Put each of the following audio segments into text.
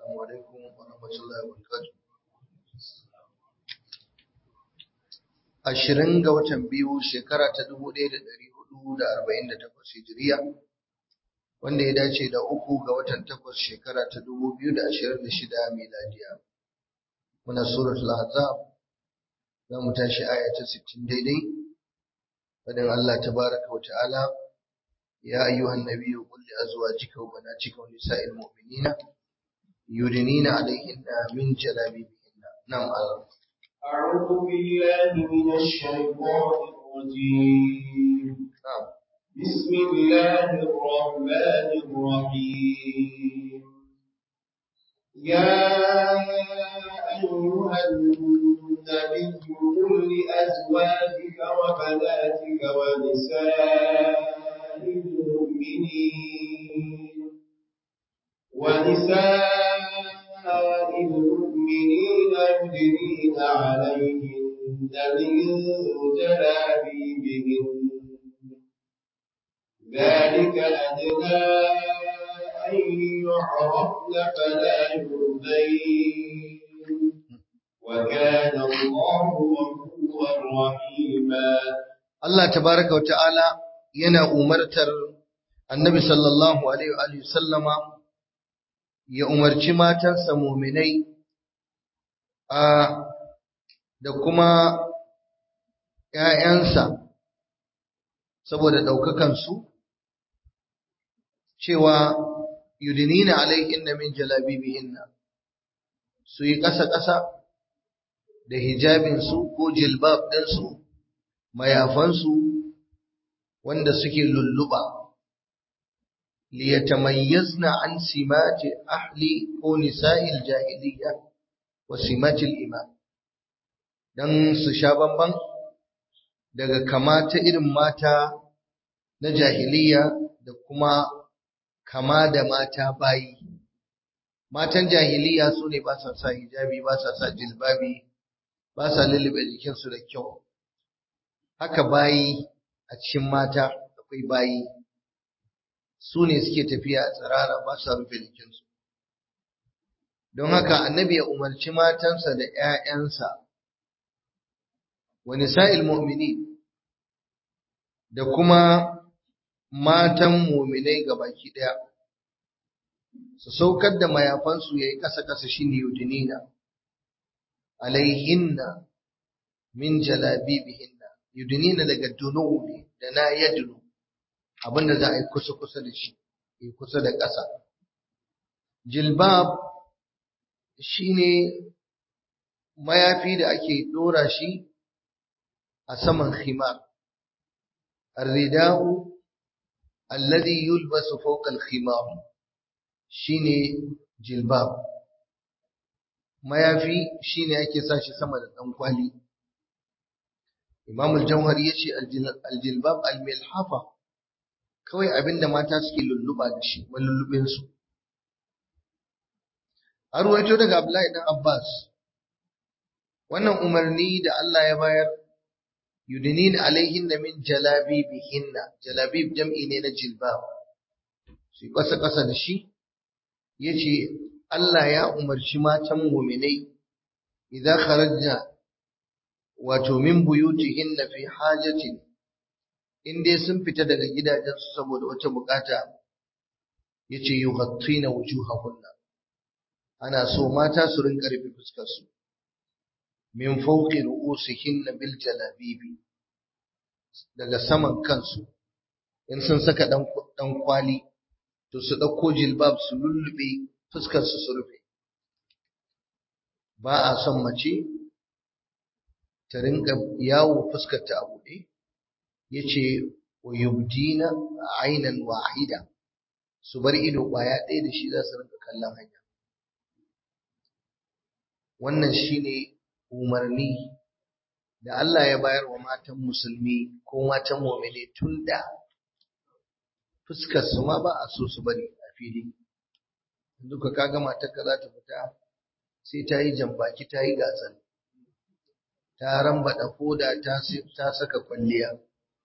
عليكم ورحمة الله وبركاته ashirin ga watan biyu shekara ta dubu ɗaya da ɗari hudu da arba'in da takwas hijiriya wanda ya dace da uku ga watan takwas shekara ta dubu biyu da ashirin da shida miladiya muna suratul ahzab za mu tashi aya ta sittin daidai fadin Allah tabaraka wa ta'ala ya ayyuhan nabiyyu qul li azwajika wa banatika wa nisa'il mu'minina yudnina alayhinna min jalabibihinna nam Allah أعوذ بالله من الشيطان الرجيم نعم بسم الله الرحمن الرحيم يا أيها النبي قل لأزواجك وبناتك ونساء المؤمنين ونساء المؤمنين يدنين عليهن من جلابيبهن ذلك أدنى أن يعرفن فلا يؤذين وكان الله غفورا رحيما Allah tabaraka wa ta'ala yana umartar annabi sallallahu alaihi wa alihi sallama ya umarci matansa muminai a da kuma ‘ya'yansa saboda ɗaukakansu cewa yudinina alaihinna min jalabibihinna su yi ƙasa-ƙasa da hijabinsu ko jilbab ɗinsu mayafansu wanda suke lulluɓa liyatamayyazna an simati ahli ko nisa'il jahiliya wa simatil iman dan su sha bamban daga kama ta irin mata na jahiliya da kuma kama da mata bayi matan jahiliya su ne ba sa sa hijabi ba sa sa jilbabi ba sa lullube jikinsu da kyau haka bayi a cikin mata akwai bayi su ne suke tafiya a tsirara ba sa rufe jikinsu don haka annabi ya umarci matansa da ‘ya'yansa wa nisa'il mu'mini da kuma matan muminai baki ɗaya su saukar da mayafansu ya yi ƙasa-ƙasa shi ne yudinina alaihinna min jalabibihinna yudinina daga dunu ne da na yadunu abinda za a yi kusa-kusa da shi yi kusa da ƙasa jilbab shine mayafi da ake ɗora shi a saman khimar الرداء الذي يلبس فوق الخمار shine jilbab mayafi shine ake sa shi sama da dan kwali Imam al-Jauhari yace al-jilbab al-milhafa kawai abinda mata suke lulluba da shi malullubin su har waito daga Abdullahi dan Abbas wannan umarni da Allah ya bayar yudinin alaihinna min jalabibihinna jalabib jam'i ne na jilbab su kasa kasa da shi yace Allah ya umarci matan mu'minai idan kharajna wato min buyutihinna fi hajatin in dai sun fita daga gidajensu saboda wata bukata yace yughattina wujuhahunna ana so mata su rinka rufe fuskar su min fawqi ru'usihinna bil jalabibi daga saman kansu in sun saka dan dan kwali to su dauko jilbab su lullube fuskar su su rufe ba a son mace ta rinka yawo fuskar ta a buɗe yace wa yubdina aynan wahida su bar ido ƙwaya ɗaya da shi za su rinka kallon hanya wannan shine umarni da Allah ya bayar wa matan musulmi ko matan mu'mini tun da fuskar su ma ba a so su bari a fili duka kaga matar ka za ta fita sai ta yi jambaki ta yi gasar ta rambaɗa foda ta ta saka kwalliya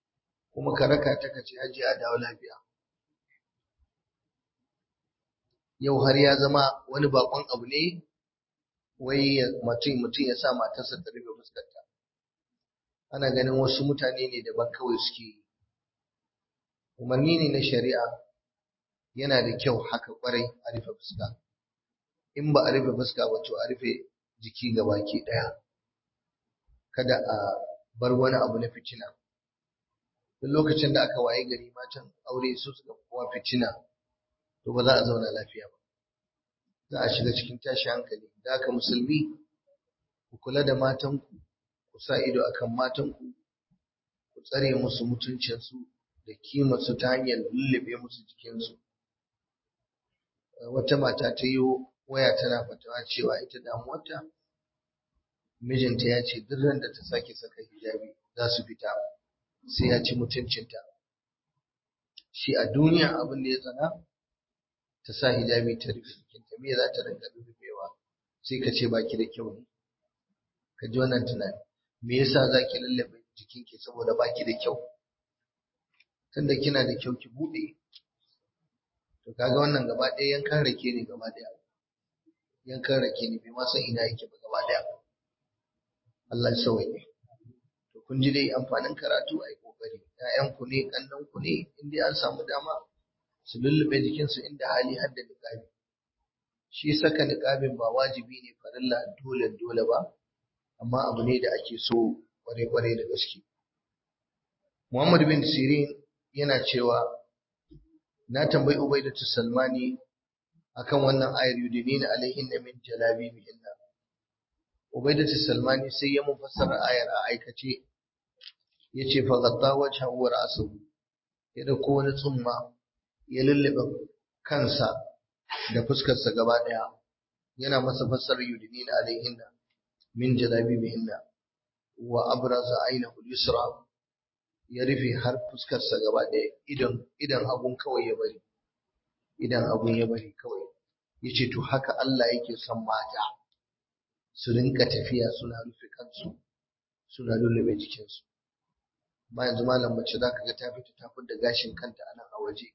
kuma ka raka ta kace haji a dawo lafiya yau har ya zama wani bakon abu ne wai mutum mutum ya sa matarsa ta rufe fuskarta ana ganin wasu mutane ne daban kawai suke yi umarni ne na shari'a yana da kyau haka kwarai a rufe fuska in ba a rufe fuska ba to a rufe jiki gabaki daya kada a bar wani abu na fitina duk lokacin da aka waye gari matan aure su suka kowa fitina to ba za a zauna lafiya ba za a shiga cikin tashi hankali da haka musulmi ku kula da matanku ku sa ido akan matanku ku tsare musu mutuncinsu da kimarsu ta hanyar lullube musu jikinsu wata mata ta yi waya tana fatawa cewa ita damuwarta mijinta ya ce duk da ta sake saka hijabi za su fita sai ya ci mutuncinta shi a duniya abin da ya tsana ta sa hijabi ta rufe jikinta me za ta rinka rufewa sai ka ce baki da kyau ne ka ji wannan tunani me yasa za ki lallabe jikinki saboda baki da kyau tunda kina da kyau ki bude to kaga wannan gaba ɗaya yankan rake ne gaba ɗaya yankan rake ne bai ma san ina yake ba gaba ɗaya Allah ya sauke to kun ji dai amfanin karatu a yi kokari ƴaƴanku ne kannanku ne in dai an samu dama su lullube jikinsu inda hali har da niqabi shi saka niqabin ba wajibi ne farilla dole dole ba amma abu ne da ake so kware-kware da gaske Muhammad bin Sirin yana cewa na tambayi Ubaidatu Salmani akan wannan ayar yudinina alaihin min jalabibihinna Ubaidatu Salmani sai ya mufassara ayar a aikace yace fa gatta wajha wa ra'suhu ya dauko wani tsumma ya lullube kansa da fuskarsa gaba daya yana masa fassara yudinina alaihinna min jalabibihinna wa abraza ainahu al-yusra ya rufe har fuskarsa gaba ɗaya idan idan abun kawai ya bari idan abun ya bari kawai yace to haka Allah yake son mata su rinka tafiya suna rufe kansu suna lullube jikinsu ba yanzu malam mace zaka ga ta fita ta da gashin kanta a nan a waje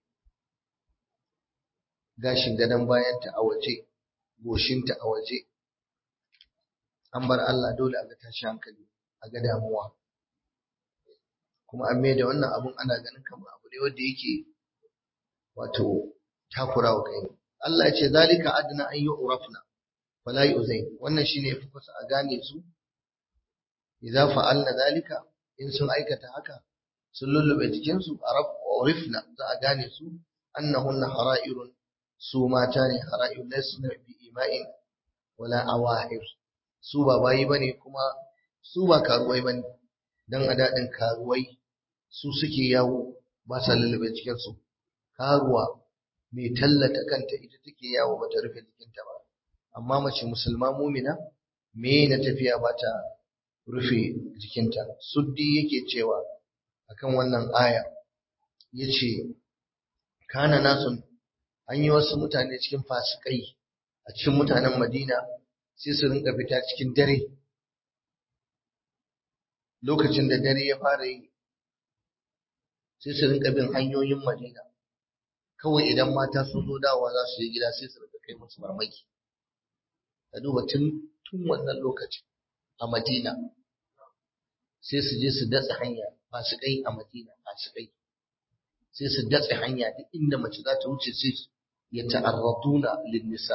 gashin gadon bayanta a waje goshinta a waje an bar Allah dole a ga tashi hankali a ga damuwa kuma an mai da wannan abun ana ganin kamar abu ne wanda yake wato takurawa kai Allah ya ce zalika adna an yu'rafna fala yu'zain wannan shine yafi kusa a gane su idza fa'alna zalika in sun aikata haka sun lullube jikin su arab urifna za a gane su annahunna hara'irun su mata ne hara'irun lasna bi ima'in wala awahir su ba bayi bane kuma su ba karuwai bane dan a dadin karuwai su suke yawo ba sa lullube jikinsu karuwa mai tallata kanta ita take yawo bata rufe jikinta ba amma mace musulma mumina me na tafiya ba ta rufe jikinta suddi yake cewa akan wannan aya yace kana nasun an yi wasu mutane cikin fasikai a cikin mutanen Madina sai su rinka fita cikin dare lokacin da dare ya fara yi sai su rinka bin hanyoyin Madina kawai idan mata sun zo dawowa za su yi gida sai su rinka kai musu mamaki ka duba tun tun wannan lokacin a Madina sai su je su datse hanya ba su kai a Madina ba su kai sai su datse hanya duk inda mace za ta wuce sai ya ta'arraduna lin nisa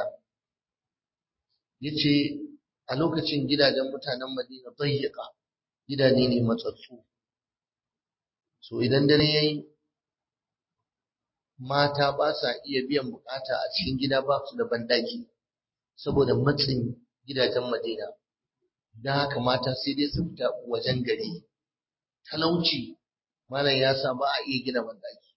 yace a lokacin gidajen mutanen Madina dayyaka gidaje ne matsatsu so idan dare yayi mata ba sa iya biyan bukata a cikin gida ba su da bandaki saboda matsin gidajen Madina dan haka mata sai dai su fita wajen gari talauci malam ya sa ba a iya gina bandaki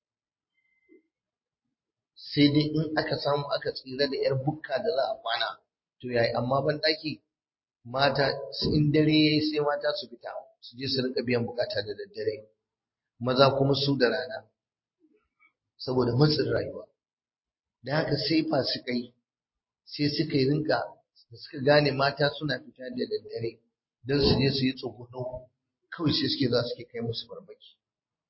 sai dai in aka samu aka tsira da yar bukka da za a kwana to yayi amma bandaki mata in dare yayi sai mata su fita su je su rinka biyan bukata da daddare maza kuma su da rana saboda matsin rayuwa da haka sai fasikai sai suka yi rinka da suka gane mata suna fita da daddare don su je su yi tsogono kawai sai suke za su ke kai musu farmaki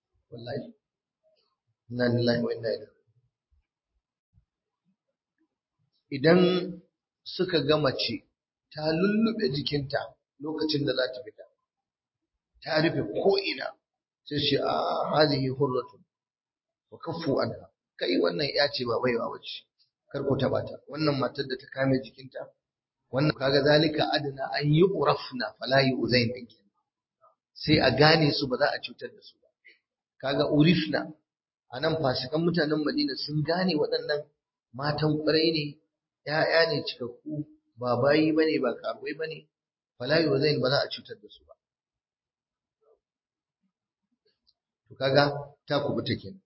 wallahi inna lillahi wa inna ilaihi idan suka ga mace ta lullube jikinta lokacin da za ta fita ta rufe ko'ina sai ce a hazihi hurratun wa kaffu anha kai wannan ya ce ba baiwa bace kar ku taba ta wannan matar da ta kame jikinta wannan kaga zalika adana an yi urafna fala yuzain din sai a gane su ba za a cutar da su ba kaga urifna anan fasikan mutanen Madina sun gane waɗannan matan ƙwarai ne ‘ya'ya ne cikakku ba bayi bane ba karuwai bane fala yuzain ba za a cutar da su ba to kaga ta kubuta kenan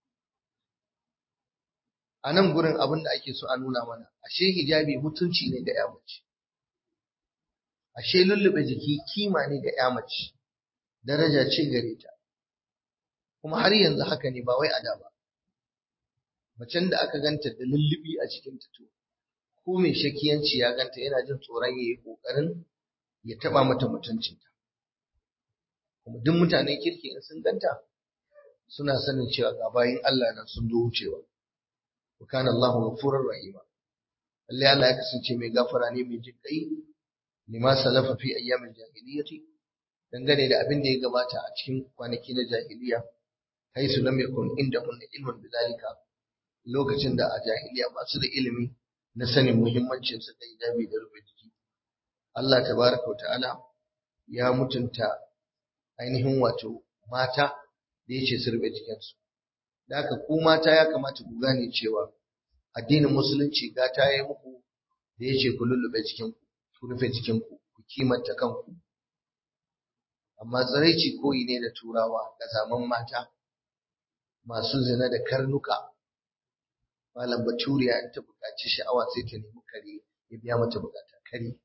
a nan gurin abin da ake so a nuna mana ashe hijabi mutunci ne ga ya mace ashe lullube jiki kima ne ga ya mace daraja ce gare ta kuma har yanzu haka ne ba wai a da ba macen da aka ganta da lullubi a cikin ta to ko mai shakiyanci ya ganta yana jin tsoron yayi kokarin ya taba mata mutuncinta kuma duk mutanen kirki in sun ganta suna sanin cewa ga bayin Allah nan sun zo wucewa wa kana Allahu ghafurur rahima lalle Allah ya kasance mai gafara ne mai jin kai lima salafa fi ayyamil jahiliyyati dangane da abin da ya gabata a cikin kwanaki na jahiliya haisu lam yakun indahum ilmun bidalika lokacin da a jahiliya ba su da ilimi na sanin muhimmancin sa da hijabi da rufe jiki Allah tabaraka ta'ala ya mutunta ainihin wato mata da yace su rufe jikinsu da haka ku mata ya kamata ku gane cewa addinin musulunci gata ya yi muku da yace ku lullube jikinku ku rufe jikinku ku kimanta kanku amma tsiraici koyi ne da turawa da zaman mata masu zina da karnuka malam baturiya in ta buƙaci sha'awa sai ta nemi kare ya biya mata buƙata kare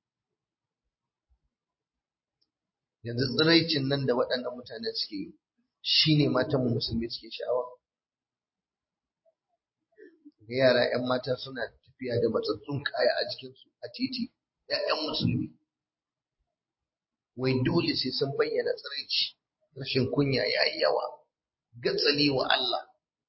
yanzu tsiraicin nan da waɗannan mutane suke yi shine matan mu musulmi suke sha'awa da yara 'yan mata suna tafiya da matsatsun kaya a jikinsu a titi 'ya'yan musulmi wai dole sai sun bayyana tsiraici rashin kunya ya yi yawa gatsali wa Allah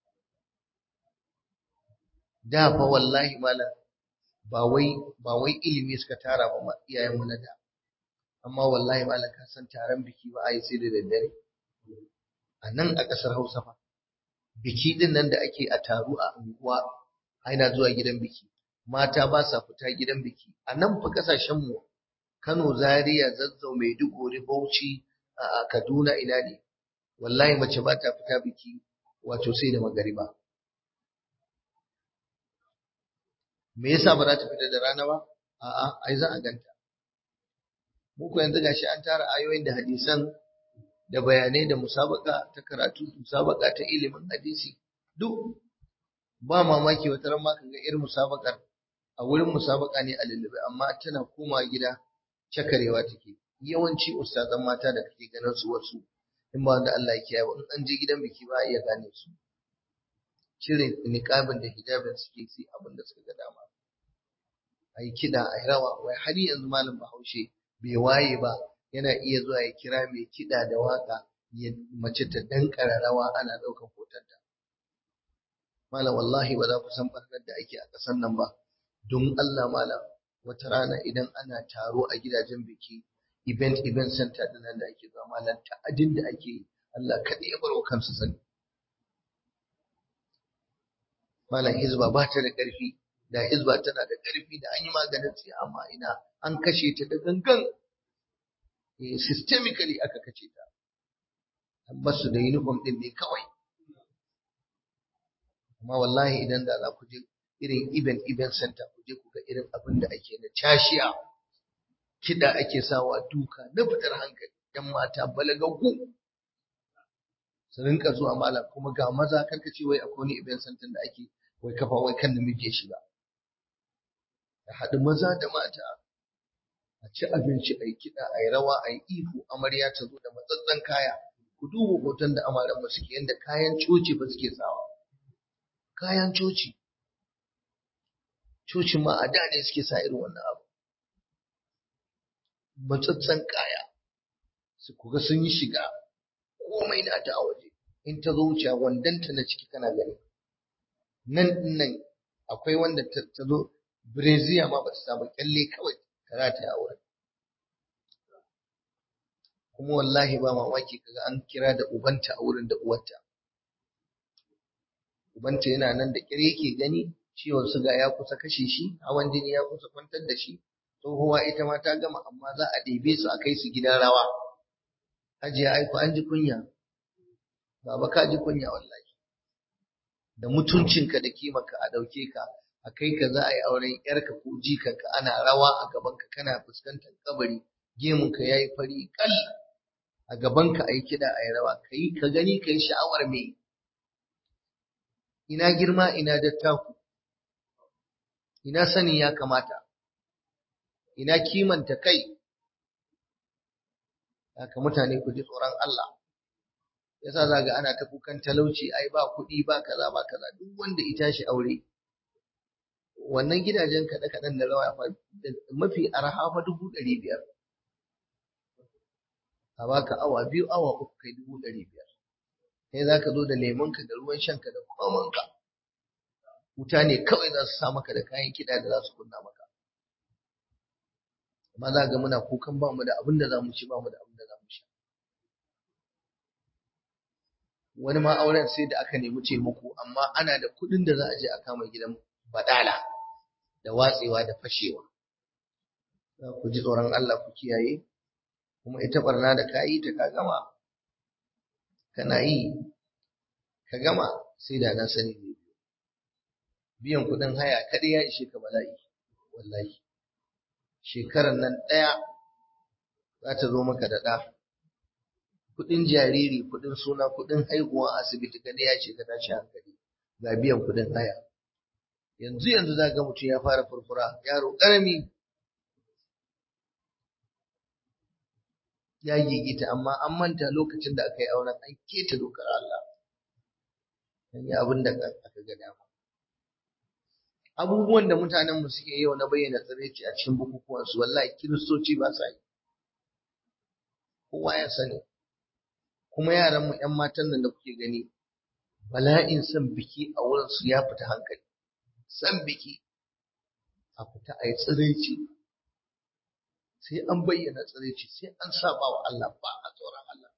da fa wallahi malam ba wai ba wai ilimi suka tara ba iyayen mu na da amma wallahi malam ka san taron biki ba a yi sai da daddare a nan a ƙasar Hausa fa biki din nan da ake a taru a unguwa aina zuwa gidan biki mata ba sa fita gidan biki a nan fa kasashen mu Kano Zaria Zazzau Maiduguri Bauchi a Kaduna ina ne wallahi mace ba ta fita biki wato sai da magariba me yasa ba za ta fita da rana ba a'a ai za a ganta mu ko yanzu gashi an tara ayoyin da hadisan da bayanai da musabaka ta karatu musabaka ta ilimin hadisi duk ba mamaki wata ran ma kaga irin musabakar a wurin musabaka ne a lullube amma tana koma gida cakarewa take yawanci ustazan mata da kake ganin su wasu in ba wanda Allah ya kiyaye ba in an je gidan biki ba a iya gane su cire niqabin da hijabin suke sai abin da suka ga dama ai kida ai rawa wai har yanzu malam Bahaushe bai waye ba yana iya zuwa ya kira mai kida da waka ya mace ta dankara rawa ana daukar hotonta malam wallahi ba za ku san barkar da ake a ƙasar nan ba don Allah malam wata rana idan ana taro a gidajen biki event event center din nan da ake zuwa malam ta'adin da ake yi Allah kaɗai ya bar wa kansu sani malam hizba ba ta da ƙarfi da hizba tana da ƙarfi da an yi maganin tsiya amma ina an kashe ta da gangan eh systemically aka kashe ta an basu da uniform din ne kawai amma wallahi idan da za ku je irin event event center ku je ku ga irin abin da ake na cashiya kiɗa ake sawa duka na fitar hankali yan mata balagaggu su rinka zuwa malam kuma ga maza karka ce wai akwai wani event center da ake wai kafa wai kan namiji ya shiga da haɗu maza da mata a ci abinci a yi kiɗa a yi rawa a yi ihu amarya ta zo da matsatsen kaya ku duba hoton da amaran mu suke yadda kayan coci ba suke sawa kayan coci coci ma a da ne suke sa irin wannan abu matsatsen kaya su kuga sun yi shiga komai na ta a waje in ta zo wuce wandanta na ciki kana gani nan nan akwai wanda ta zo Breziya ma ba ta samu kyalle kawai karata a wurin kuma wallahi ba mamaki kaga an kira da ubanta a wurin da uwarta ubanta yana nan da kire yake gani ciwon suga ya kusa kashe shi hawan jini ya kusa kwantar da shi tsohuwa ita ma ta gama amma za a ɗebe su a kai su gidan rawa hajiya aiko an ji kunya baba ka ji kunya wallahi da mutuncinka da kimarka a ɗauke ka a kai ka za a yi auren yarka ko jikanka ana rawa a gabanka kana fuskantar kabari gemunka ya yi fari kal a gabanka a yi kiɗa a yi rawa ka yi ka gani ka yi sha'awar me ina girma ina dattaku ina sani ya kamata ina kimanta kai haka mutane ku ji tsoron Allah yasa zaga ana ta kukan talauci ai ba kuɗi ba kaza ba kaza duk wanda ya tashi aure wannan gidajen kaɗe kaɗen da rawa fa mafi arha fa dubu ɗari biyar a baka awa biyu awa uku kai dubu ɗari biyar kai za ka zo da lemonka da ruwan shanka da komanka wuta ne kawai za su sa maka da kayan kiɗa da za su kunna maka amma za ga muna kukan ba mu da abin da za mu ci ba mu da abin da za mu sha wani ma auren sai da aka nemi taimako amma ana da kuɗin da za a je a kama gidan badala da watsewa da fashewa ku ji tsoron Allah ku kiyaye kuma ita barna da ka yi ta ka gama kana yi ka gama sai da na sani ne biyan kuɗin haya kaɗai ya ishe ka bala'i wallahi shekarar nan ɗaya za ta zo maka da ɗa kuɗin jariri kuɗin suna kuɗin haihuwa asibiti kaɗai ya ce ka tashi hankali ga biyan kuɗin haya yanzu yanzu za ga mutum ya fara furfura yaro ƙarami ya gigita amma an manta lokacin da aka yi auren an keta dokar Allah an yi abin da aka ga dama abubuwan da mutanen mu suke yau na bayyana tsiraici a cikin bukukuwan su wallahi kiristoci ba sa yi kowa ya sani kuma yaran mu ƴan matan nan da kuke gani bala'in san biki a wurin su ya fita hankali san biki a fita a yi tsiraici sai an bayyana tsiraici sai an saba wa Allah ba a tsoron Allah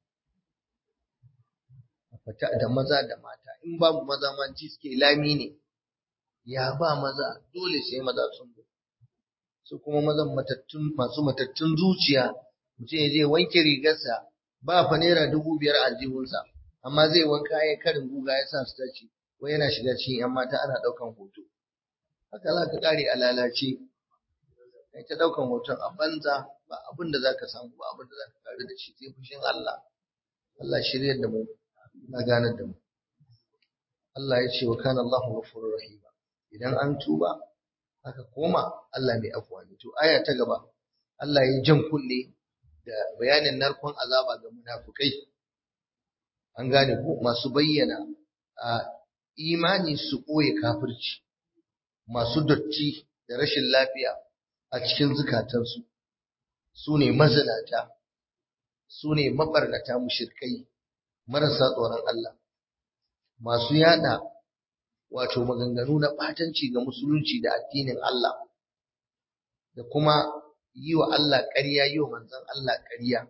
a fita da maza da mata in babu maza ma ji suke lami ne ya ba maza dole sai maza sun zo su kuma mazan matattun masu matattun zuciya mutum ya je wanke rigarsa ba fa naira dubu biyar a aljihunsa amma zai wanka ya karin guga ya sa su tace ko yana shiga cikin yan mata ana ɗaukan hoto haka za ka ƙare a lalace kai ta ɗaukan hoton a banza ba abin da za ka samu ba abin da za ka ƙare da shi sai fushin Allah Allah shiryar da mu na ganar da mu Allah ya ce wa kana Allahu ghafurur rahim idan an tuba aka koma Allah mai afuwa ne to aya ta gaba Allah ya jan kunne da bayanin narkon azaba ga munafukai an gane ko masu bayyana a imani su ɓoye kafirci masu dotti da rashin lafiya a cikin zukatansu su ne mazinata su ne mabarnata mushirkai marasa tsoron Allah masu yada wato maganganu na ɓatanci ga musulunci da addinin Allah da kuma yi wa Allah ƙarya yi wa manzon Allah ƙarya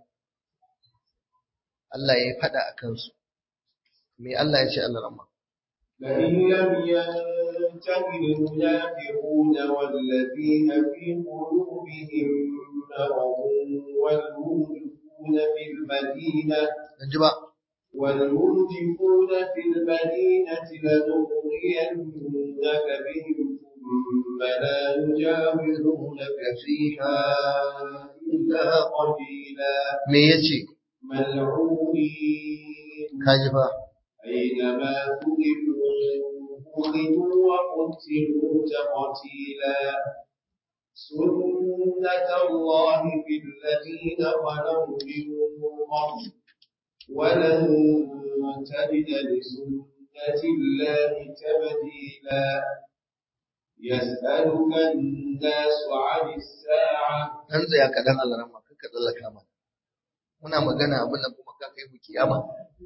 Allah ya yi faɗa a kansu me Allah ya ce Allah ramma لئن لم ينته المنافقون والذين في قلوبهم مرض والمرجفون في المدينة ji ba والمرجفون في المدينة لنغرينك بهم ثم لا يجاورونك فيها إلا قليلا me yace ملعونين ka ji ba أينما ثقفوا أخذوا وقتلوا تقتيلا سنة الله في الذين خلوا من قبل ولن تجد لسنة الله تبديلا يسألك الناس عن الساعة dan tsaya kaɗan Allah ramma kakka tsallaka mana muna magana abin nan kuma ka kai mu kiyama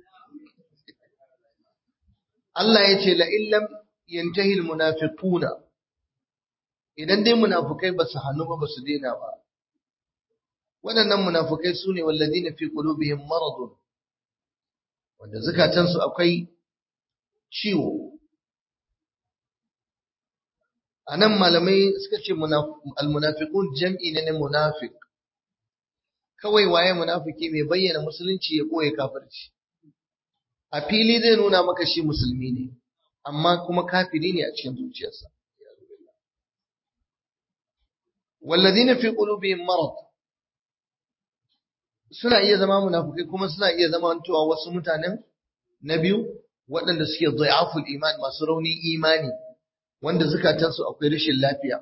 Allah ya ce la illam yantahi almunafiquna idan dai munafukai ba su hannu ba ba su daina ba waɗannan munafukai su ne wallazina fi qulubihim maradun wanda zukatansu akwai ciwo a nan malamai suka ce almunafiqun jam'i ne na munafiq kawai waye munafiki mai bayyana musulunci ya koye kafirci a fili zai nuna maka shi musulmi ne amma kuma kafiri ne a cikin zuciyarsa walladina fi qulubihim marad suna iya zama munafikai kuma suna iya zama antuwa wasu mutanen na biyu waɗanda suke dhai'aful iman masu raunin imani wanda zukatansu akwai rashin lafiya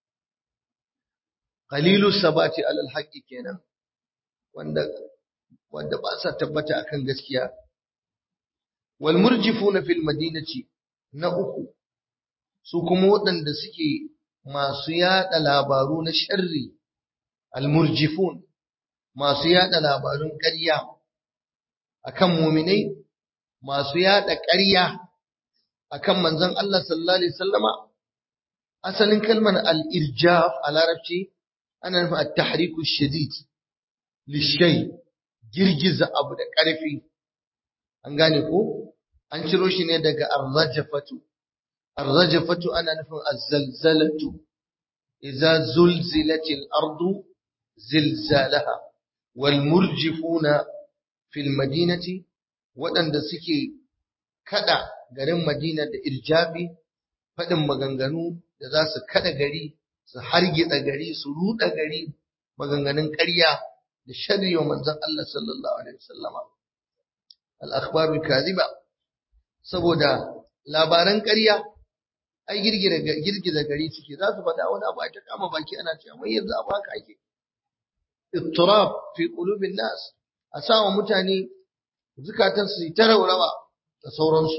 qalilu sabati alal haqqi kenan wanda wanda ba sa tabbata akan gaskiya wal murjifuna fil madinati na uku su kuma waɗanda suke masu yada labaru na sharri al murjifun masu yada labarun ƙarya akan muminai masu yada ƙarya akan manzon Allah sallallahu alaihi wasallama asalin kalmar al-irjaf a larabci ana nufin at-tahriku shadid lishay girgiza abu da ƙarfi an gane ko an ciro shi ne daga ar-rajafatu ar-rajafatu ana nufin az-zalzalatu idza zulzilatil ardu zilzalaha wal murjifuna fil madinati waɗanda suke kada garin Madina da irjabi faɗin maganganu da za su kada gari su hargitsa gari su ruɗa gari maganganun ƙarya da sharri wa manzon Allah sallallahu alaihi wasallama al-akhbarul kadhiba saboda labaran ƙarya ai girgira girgiza gari suke za su faɗa wani abu a ta kama baki ana cewa wai yanzu abu haka ake ittirab fi qulubin nas a sawa mutane zukatan su ta raurawa da sauransu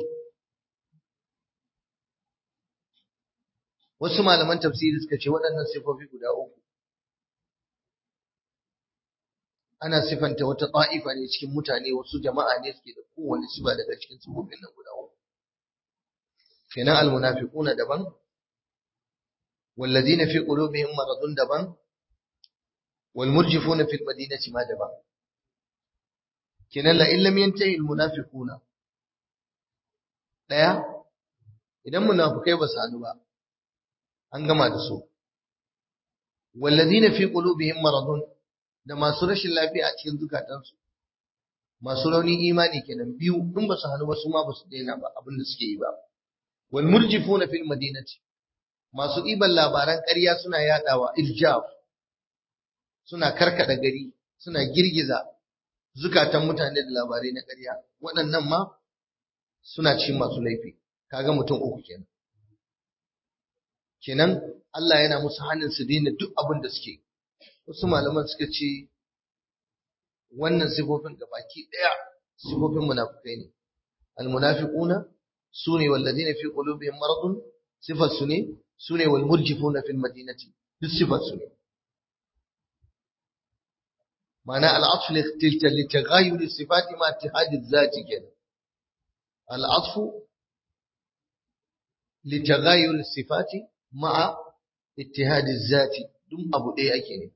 wasu malaman tafsiri suka ce waɗannan sifofi guda uku ana sifanta wata ta'ifa ne cikin mutane wasu jama'a ne suke da kowane sifa daga cikin sifofin nan guda uku kenan almunafiquna daban والذين في قلوبهم مرض دبان والمرجفون في المدينة ما دبان kenan la illam yantahi almunafiquna daya idan munafikai ba su hadu ba an gama da su walladina fi qulubihim maradun da masu rashin lafiya a cikin zukatansu masu raunin imani kenan biyu in ba su hadu ba su ma ba su daina ba abin da suke yi ba wal murjifuna fil madinati masu ɗiban labaran ƙarya suna yadawa iljaf suna karkada gari suna girgiza zukatan mutane da labarai na ƙarya waɗannan ma suna cin masu laifi kaga mutum uku kenan kenan Allah yana musu hannun su daina duk abin da suke wasu malaman suka ce wannan sifofin baki ɗaya sifofin munafukai ne almunafiquna sune walladina fi qulubihim maradun sifar su ne sune wal murjifuna fil madinati duk sifar su ne معنى العطف لتغاير الصفات مع اتحاد الذات كده العطف لتغاير الصفات مع اتحاد الذات دم أبو إيه أكيد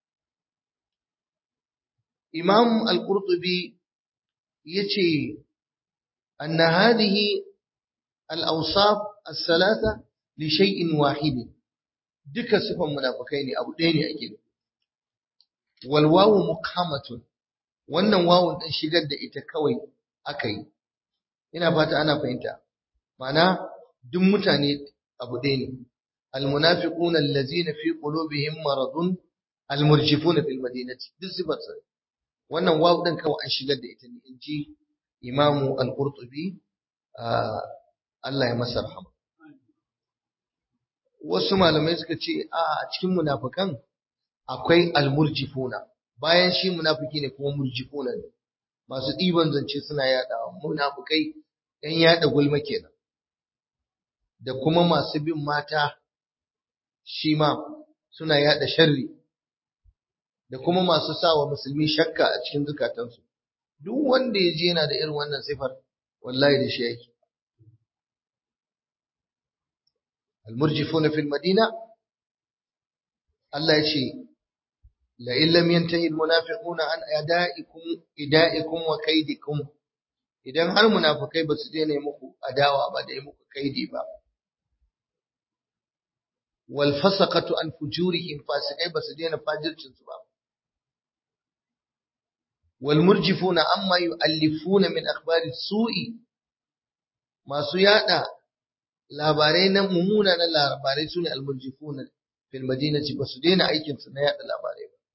إمام القرطبي يتي أن هذه الأوصاف الثلاثة لشيء واحد دك صفة منافقين أبو دين أكيد walwawu mukhamatun wannan wawun din shigar da ita kawai akai ina fata ana fahimta mana duk mutane abu ɗaya ne almunafiquna allazina fi qulubihim maradun almurjifuna fil madinati duk sifar sa wannan wawu din kawai an shigar da ita ne inji imamu al-qurtubi Allah ya masa rahama wasu malamai suka ce a cikin munafikan akwai almurjifuna bayan shi munafiki ne kuma murjifuna ne masu ɗiban zance suna yaɗa munafikai ɗan yaɗa gulma kenan da kuma masu bin mata shi ma suna yaɗa sharri da kuma masu sawa musulmi shakka a cikin zukatansu duk wanda ya je yana da irin wannan sifar wallahi da shi yake المرجفون في المدينة Allah ya ce la illam yantahi almunafiquna an ada'ikum ida'ikum wa kaidikum idan har munafikai ba su daina muku adawa ba da yi muku kaidi ba wal fasaqatu an fujurihim fasikai ba su daina fajircin su ba wal murjifuna amma yu'allifuna min akhbari su'i masu yada labarai na mummuna na labarai sune al murjifuna fil madinati ba su daina aikin su na yada labarai ba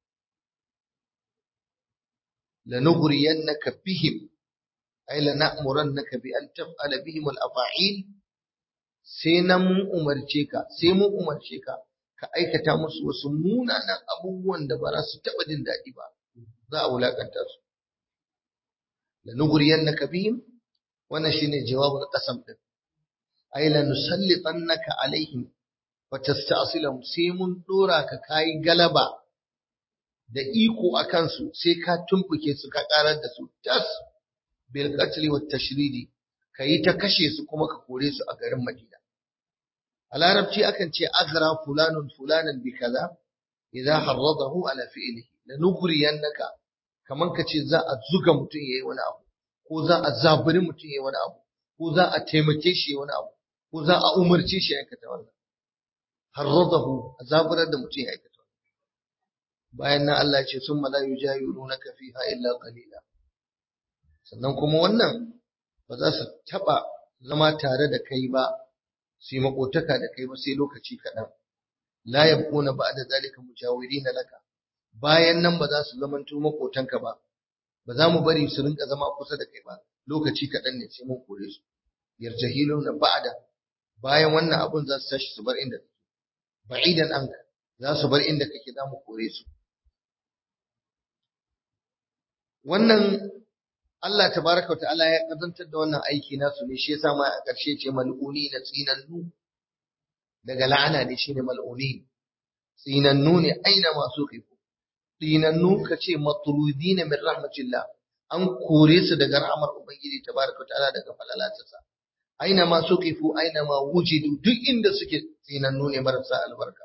lanughriyannaka bihim ay lana'murannaka bi an taf'ala bihim al afa'il sai na mun umarce ka sai mun umarce ka ka aikata musu wasu munanan abubuwan da ba za su taɓa jin daɗi ba za a wulakanta su la nughriyannaka bihim wannan shine jawabul qasam din ay la nusallitannaka alaihim wa tasta'silahum sai mun dora ka kai galaba da iko akan su sai ka tumbuke su ka karar da su tas bil qatl wat tashridi kayi ta kashe su kuma ka kore su a garin Madina a larabci akan ce aghra fulanun fulanan bi kaza idza harradahu ala fi'lihi la nughriyannaka kaman kace za a zuga mutum yayi wani abu ko za a zaburi mutum yayi wani abu ko za a taimake shi wani abu ko za a umarce shi ya aikata wannan harradahu a zaburar da mutum ya aikata wannan bayan nan Allah ya ce summa la yujayirunaka fiha illa qalila sannan kuma wannan ba za su taba zama tare da kai ba su yi makotaka da kai ba sai lokaci kaɗan la yabquna ba'da zalika mujawirina laka bayan nan ba za su zamanto makotanka ba ba za mu bari su rinka zama kusa da kai ba lokaci kaɗan ne sai mun kore su yarjahiluna ba'da bayan wannan abun za su tashi su bar inda kake ba'idan anka za su bar inda kake za mu kore su wannan Allah tabaraka wa ta'ala ya kazantar da wannan aiki nasu ne shi yasa ma a ƙarshe ce mal'uni na tsinannu daga la'ana ne shine mal'uni tsinannu ne aina masu kifu tsinannu kace matrudina min rahmatillah an kore su daga rahmar ubangiji tabaraka wa ta'ala daga falalatarsa aina masu kifu aina ma wujidu duk inda suke tsinannu ne marasa albarka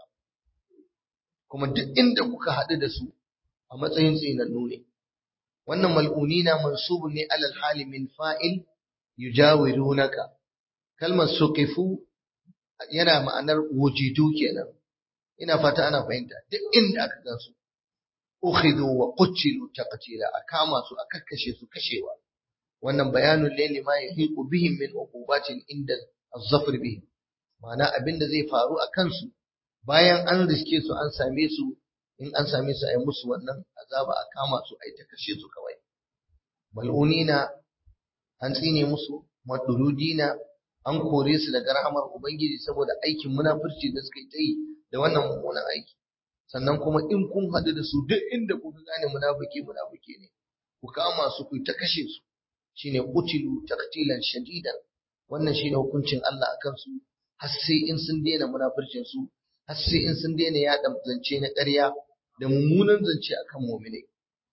kuma duk inda kuka haɗu da su a matsayin tsinannu ne wannan mal'unina mansubun ne alal hali min fa'il yujawirunaka kalmar suqifu yana ma'anar wujidu kenan ina fata ana fahimta duk inda aka gansu ukhidhu wa qutilu taqtila akama su aka kashe su kashewa wannan bayanun laili ma yahiqu bihim min uqubatin inda az-zafr bihim ma'ana abinda zai faru a kansu bayan an riske su an same su in an same su a yi musu wannan azaba a kama su a yi ta kashe su kawai mal'unina an tsine musu madurudina an kore su daga rahamar ubangiji saboda aikin munafurci da suka yi ta yi da wannan mummunan aiki sannan kuma in kun haɗu da su duk inda kuka gane munafiki munafiki ne ku kama su ku ta kashe su shine qutilu taqtilan shadidan wannan shine hukuncin Allah akan su har sai in sun daina munafurcin su har sai in sun daina yaɗa zance na ƙarya da mummunan zance akan mu'mini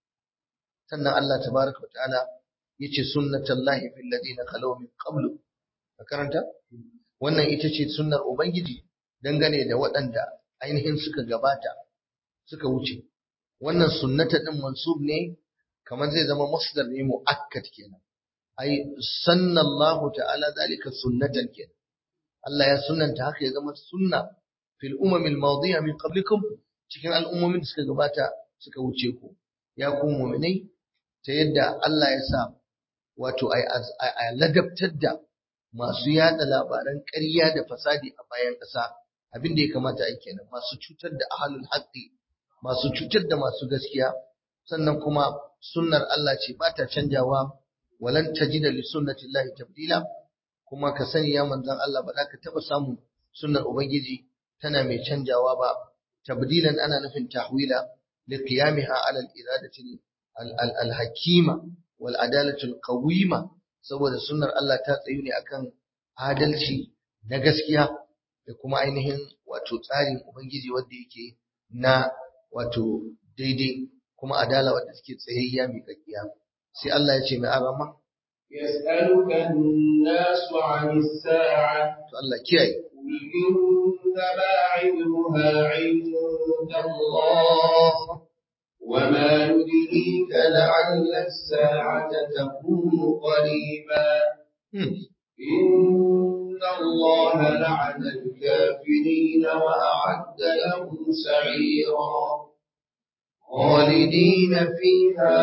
sannan Allah tabaraka ta'ala yace sunnatullahi fil ladina khalaw min qablu ka karanta wannan ita ce sunnar ubangiji dangane da waɗanda ainihin suka gabata suka wuce wannan sunnata din mansub ne kamar zai zama masdar ne muakkad kenan ai sannallahu ta'ala zalika sunnatan kenan Allah ya sunnanta haka ya zama sunna fil umamil madiya min qablikum cikin al'ummomin da suka gabata suka wuce ku ya ku mu'minai ta yadda Allah ya sa wato a ladabtar da masu yada labaran ƙarya da fasadi a bayan ƙasa abin da ya kamata a kenan masu cutar da ahlul haqqi masu cutar da masu gaskiya sannan kuma sunnar Allah ce ba ta canjawa walan tajida li sunnatillahi tabdila kuma ka sani ya manzon Allah ba za ka taba samu sunnar ubangiji tana mai canjawa ba tabdilan ana nufin tahwila li qiyamiha ala al-iradati al-hakima wal adalati al-qawima saboda sunnar Allah ta tsayu ne akan adalci na gaskiya da kuma ainihin wato tsarin ubangiji wanda yake na wato daidai kuma adala wanda take tsayayya mai kakkiya sai Allah ya ce mai arama يسألك الناس عن الساعة to Allah kiyaye قل إنما علمها عند عند الله وما يدريك لعل الساعة تكون قريبا إن الله لعن الكافرين وأعد لهم سعيرا خالدين فيها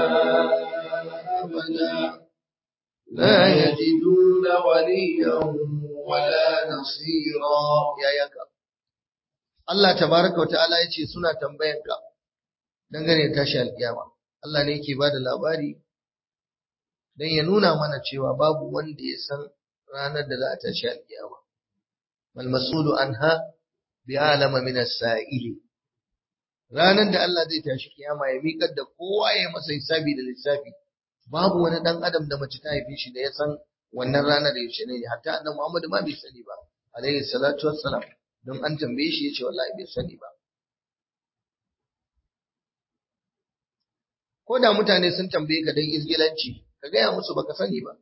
أبدا لا يجدون وليا ولا نصيرا يا يكا Allah tabaraka wata'ala ya ce suna tambayanka dangane da tashi alkiyama Allah ne yake bada labari dan ya nuna mana cewa babu wanda ya san ranar da za a tashi alkiyama mal masulu anha bi alama min as-sa'ili ranar da Allah zai tashi kiyama ya miƙar da kowa ya masa hisabi da lissafi babu wani dan adam da mace ta haife shi da ya san wannan ranar da yaushe ne hatta annabi Muhammad ma bai sani ba alaihi salatu wassalam don an tambaye shi yace wallahi bai sani ba ko da mutane sun tambaye ka dan izgilanci ka gaya musu baka sani ba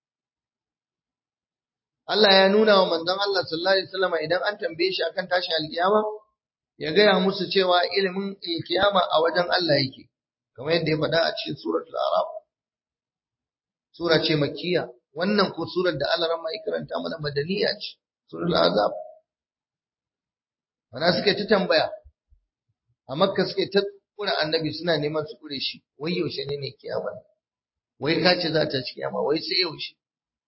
Allah ya nuna wa manzon Allah sallallahu alaihi wasallam idan an tambaye shi akan tashin alkiyama ya gaya musu cewa ilimin alkiyama a wajen Allah yake kamar yadda ya faɗa a cikin suratul araf sura ce makkiya wannan ko surar da Allah ramma ya karanta mana madaniya ce suratul azab ana suke ta tambaya a makka suke ta kura annabi suna neman su kure shi wai yaushe ne ne kiyama wai ka ce za ta ci kiyama wai sai yaushe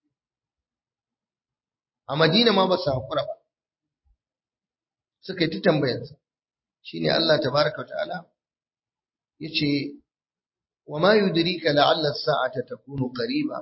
a madina ma ba su hakura ba suka yi ta tambayarsa shine Allah tabaraka ta'ala yace wa ma yudrika la'alla as-sa'ata takunu qariba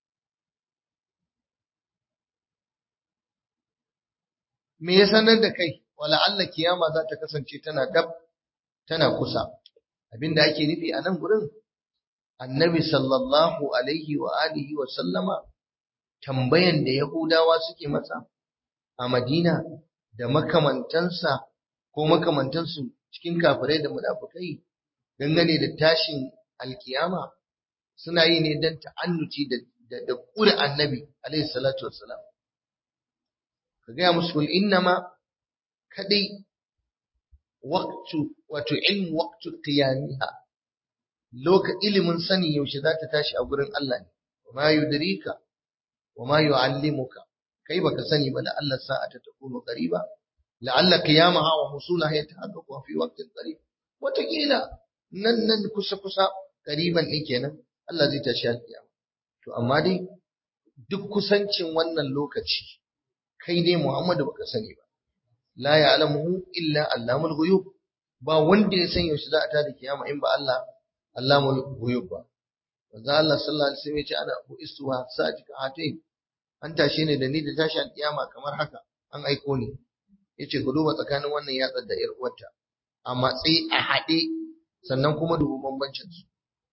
me ya sanar da kai wala Allah kiyama za ta kasance tana dab tana kusa abinda ake nufi a nan gurin annabi sallallahu alaihi wa alihi wa sallama tambayan da yahudawa suke masa a madina da makamantansa ko makamantansu cikin kafirai da munafukai dangane da tashin alkiyama suna yi ne don ta'annuci da da kura annabi alaihi salatu wassalam ka gaya musu kul innama kadai waqtu wato ilmu waqtu qiyamiha loka ilimin sani yaushe za ta tashi a gurin Allah ne ma yudrika wa ma yu'allimuka kai baka sani ba da Allah sa'ata takunu qariba la'alla qiyamaha wa husulaha yatahaqqaqu fi waqtin qarib wataƙila nan nan kusa kusa qariban din kenan Allah zai tashi alƙiyama to amma dai duk kusancin wannan lokaci kai dai Muhammadu baka sani ba la ya'lamuhu illa allamul ghuyub ba wanda ya san yaushe za a tada kiyama in ba Allah allamul ghuyub ba manzo Allah sallallahu alaihi wasallam ya ce ana buistuha sa'atika hatain an tashe ni da ni da tashi alkiyama kamar haka an aiko ni yace ku duba tsakanin wannan yatsar da 'yar uwarta a matsayi a haɗe sannan kuma dubu bambancin su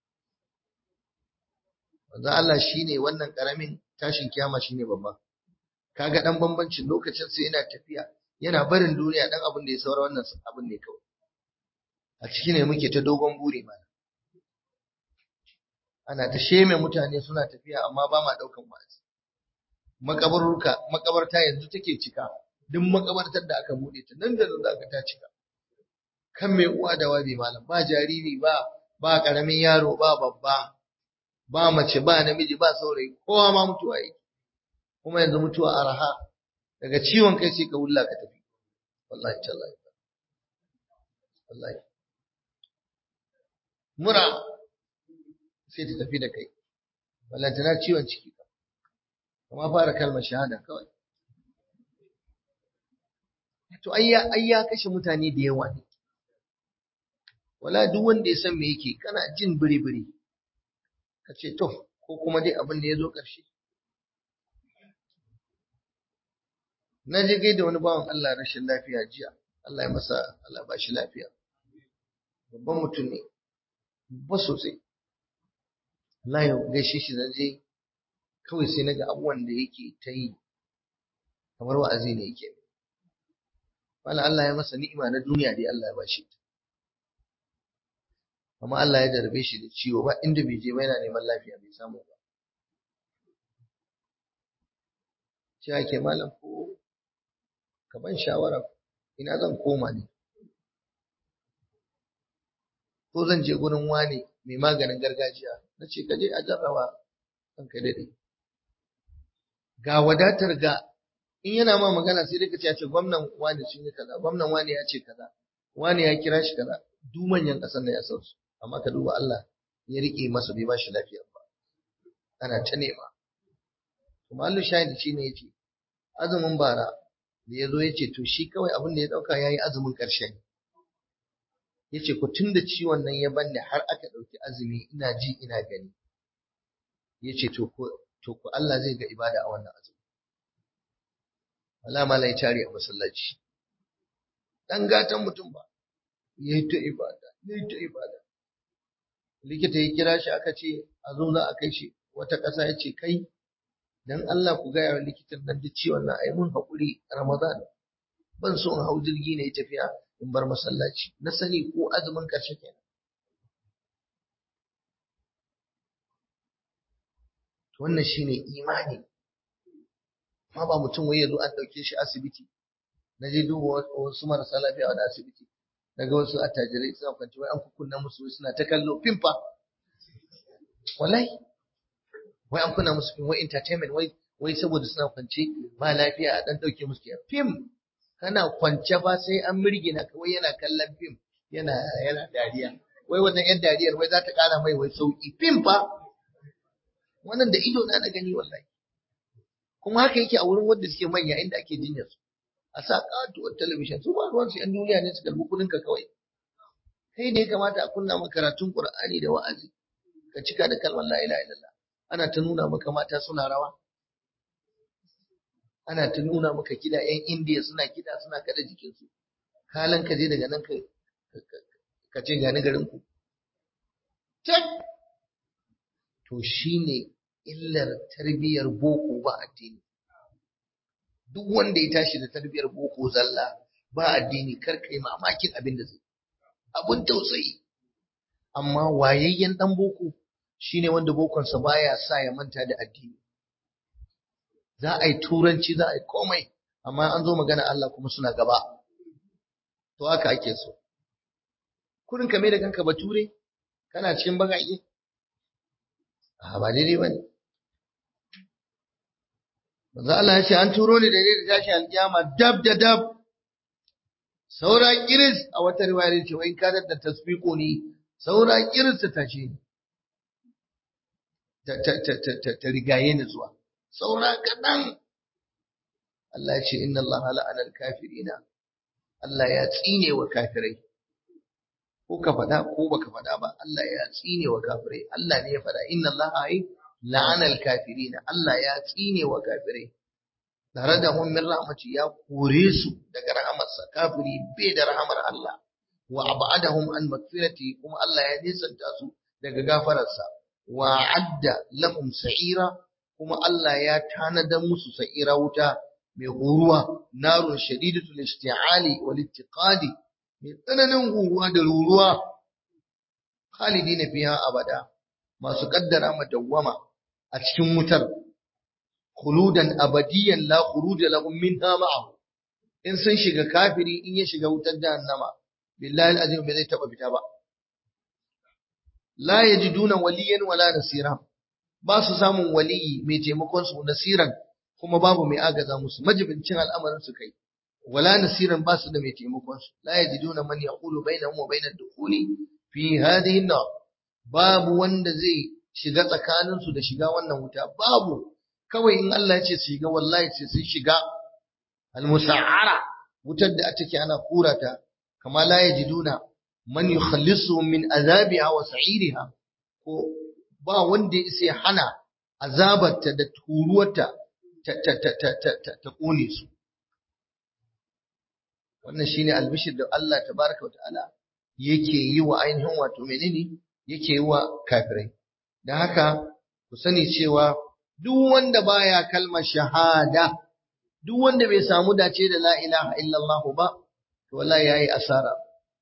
manzo Allah shine wannan karamin tashin kiyama shine babba kaga dan bambancin lokacin sa yana tafiya yana barin duniya dan abin da ya saura wannan abin ne kawai a ciki ne muke ta dogon buri mana ana ta sheme mutane suna tafiya amma ba ma daukan wa'azi makabarurka makabarta yanzu take cika duk makabartar da aka bude ta nan da nan zaka ta cika kan mai uwa da wabi malam ba jariri ba ba karamin yaro ba babba ba mace ba namiji ba saurayi kowa ma mutuwa yake kuma yanzu mutuwa araha daga ciwon kai sai ka wulla ka tafi wallahi tallahi wallahi mura sai ta tafi da kai wallahi tana ciwon ciki kuma fara kalmar shahada kawai to ayya ayya kashe mutane da yawa ne wala duk wanda ya san me yake kana jin biri-biri ka ce to ko kuma dai abin da ya zo ƙarshe na je gaida wani bawan Allah rashin lafiya jiya Allah ya masa Allah ba shi lafiya babban mutum ne ba sosai Allah ya gaishe shi da je kawai sai naga abubuwan da yake ta yi kamar wa'azi ne yake wala Allah ya masa ni'ima na duniya dai Allah ya bashi amma Allah ya darbe shi da ciwo ba inda bai je ba yana neman lafiya bai samu ba cewa ke malam ko ka ban shawara ina zan koma ne ko zan je gurin wane mai maganin gargajiya na ce ka je a jarraba kan kai daɗe ga wadatar ga in yana ma magana sai dai ka ce ya ce gwamnan wane sun yi kaza gwamnan wane ya ce kaza wane ya kira shi kaza duk manyan ƙasar nan ya san su amma ka duba Allah ya rike masa bai ba shi lafiya ba ana ta nema kuma Allah shahidi shi ne yace azumin bara da ya zo ya ce to shi kawai abin da ya ɗauka ya yi azumin ƙarshe ne ya ce ku tun da ciwon nan ya banne har aka ɗauki azumi ina ji ina gani ya ce to ku Allah zai ga ibada a wannan azumi Allah mala ya tare a masallaci dan gatan mutum ba ya yi ta ibada ya yi ta ibada likita ya kira shi aka ce a zo za a kai shi wata ƙasa ya ce kai dan Allah ku gaya wa likitan nan duk ciwon nan ai mun haƙuri Ramadan ban so in hau jirgi ne tafiya in bar masallaci na sani ko azumin ƙarshe kenan wannan shine imani ma ba mutum wai yazo an dauke shi asibiti na je duba wasu marasa lafiya a asibiti daga wasu attajirai suna kwanci wai an kukunna musu suna ta kallo fimfa wallahi wai an kunna musu fim wai entertainment wai wai saboda suna kwance ba lafiya a dan dauke musu kiyan fim kana kwance ba sai an mirgina ka wai yana kallon fim yana yana dariya wai wannan yan dariyar wai za ta kara mai wai sauki fim fa wannan da ido na da gani wallahi kuma haka yake a wurin wanda suke manya inda ake jinyar su a sa katuwar talabishin su ba ruwan su yan duniya ne su karbi kudin ka kawai kai ne ya kamata a kunna maka karatun qur'ani da wa'azi ka cika da kalmar la ilaha illallah ana ta nuna maka mata suna rawa ana ta nuna maka kida yan indiya suna kida suna kada jikinsu kalan ka je daga nan ka ka ce gani garin ku to shine illar tarbiyyar boko ba addini duk wanda ya tashi da tarbiyyar boko zalla ba addini kar kai mamakin abin da zai abun tausayi amma wayayyen dan boko shine wanda bokonsa baya sa ya manta da addini za a yi turanci za a yi komai amma an zo magana Allah kuma suna gaba to haka ake so kurin ka mai da kanka bature kana cikin bagaƙe a ba daidai ba ne manzo Allah ya ce an turo ni da ne da tashi alƙiyama dab da dab saura kiris a wata riwaya ce wai ka da tasbiqo ni saura kiris ta tashi ta ta ta ta rigaye ni zuwa saura kaɗan Allah ya ce inna Allah la'ana al-kafirina Allah ya tsine wa kafirai ko ka faɗa ko baka faɗa ba Allah ya tsine wa kafirai Allah ne ya faɗa inna Allah ai la'ana al-kafirina Allah ya tsine wa kafirai tare da hun min rahmati ya kore su daga rahamarsa kafiri bai da rahamar Allah wa abadahum an magfirati kuma Allah ya nisanta su daga gafararsa wa adda lahum sa'ira kuma Allah ya tanada musu sa'ira wuta mai horuwa narun shadidatul isti'ali wal ittiqadi mai tsananin horuwa da ruruwa khalidina fiha abada masu kaddara madawwama a cikin wutar khuludan abadiyan la khuruja lahum minha ma'ahu in sun shiga kafiri in ya shiga wutar jahannama billahi alazim bai zai taba fita ba la yajiduna waliyan wala nasira ba su samun waliyi mai taimakon su nasiran kuma babu mai agaza musu majibincin al'amarin su kai wala nasiran ba su da mai taimakon su la yajiduna man yaqulu bainahum wa bainad dukhuli fi hadhihi an babu wanda zai shiga tsakanin su da shiga wannan wuta babu kawai in Allah ya ce su shiga wallahi sai sun shiga al-musa'ara wutar da take ana kurata kama la yajiduna man yukhallisuhum min azabiha wa sa'iriha ko ba wanda ya sai hana azabarta da turuwarta ta ta ta ta ta ta, ta kone su wannan shine albishir da Allah tabaraka wa ta'ala yake yi wa ainihin wato menene yake yi wa kafirai dan haka ku sani cewa duk wanda baya kalmar shahada duk wanda bai samu dace da la ilaha illallah ba to wallahi yayi asara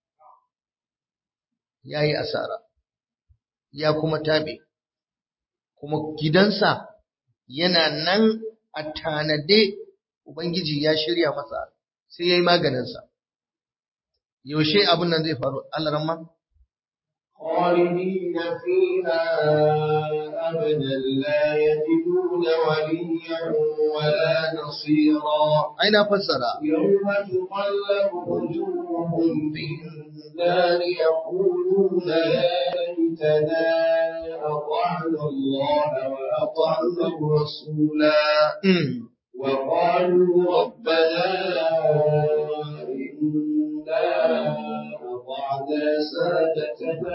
yayi asara ya kuma tabe kuma gidansa yana nan a tanade ubangiji ya shirya masa sai yayi maganin sa yaushe abin nan zai faru Allah ramma خالدين فيها أبدا لا يجدون وليا ولا نصيرا ai na fassara يوم تقلب وجوههم في النار يقولون يا ليتنا أطعنا الله وأطعنا الرسولا Mm. وقالوا ربنا إنا أطعنا سادتنا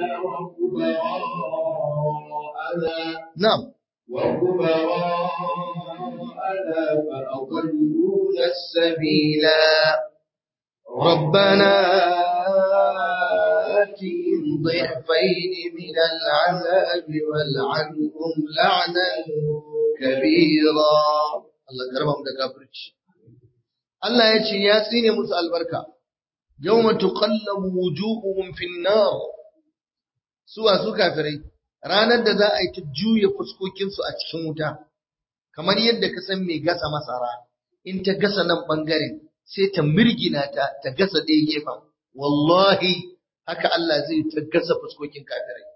وكبراءنا na'am وكبراءنا فأضلونا سبيلا ربنا آتهم ضعفين من العذاب والعنهم لعنا كبيرا Allah karba mu da kafirci Allah ya ce ya tsine musu albarka yawma tuqallabu wujuhuhum fin nar suwa su kafirai ranar da za a yi ta juya fuskokinsu a cikin wuta kamar yadda ka san mai gasa masara in ta gasa nan bangaren sai ta mirgina ta ta gasa ɗaya gefen wallahi haka Allah zai ta gasa fuskokin kafirai